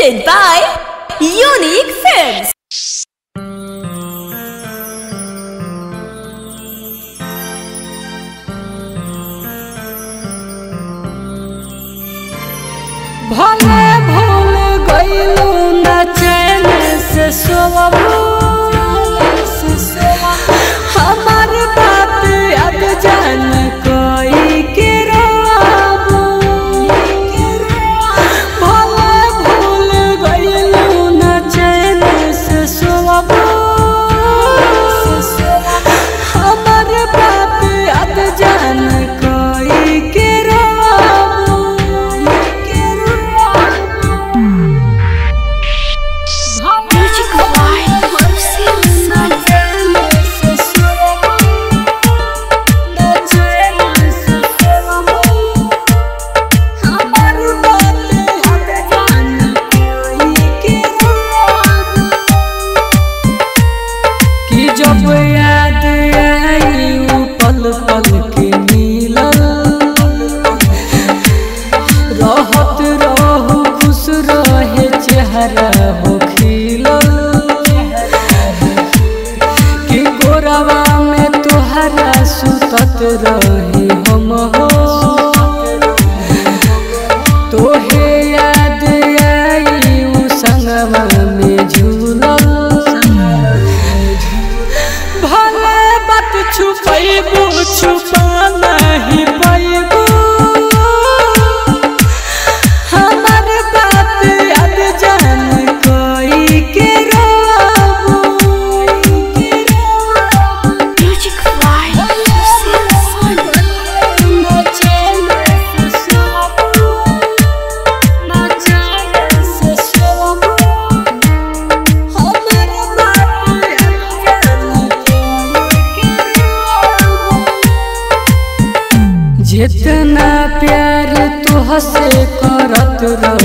presented by Unique Films. भले भूल गईलू न चैन से सोवबू हमार बात अब जान कोई के रोबू भले भूल गईलू न चैन से सोवबू हमार बात अब जान कोई के रोबू Music by Marcel कि जब याद आई उ पल पल के मिलल रहत रहू खुश रहे चेहरा हो खिलल कि गोरवा में तोहरा सुतत रही हम हो तोहे याद आई उ संगवा में झूलल भले बात छुपैबू छुपा नहीं पैबू हमार बात अब जान कोई के रोबू Music by Marcel जितना प्यार तुहसे करत रह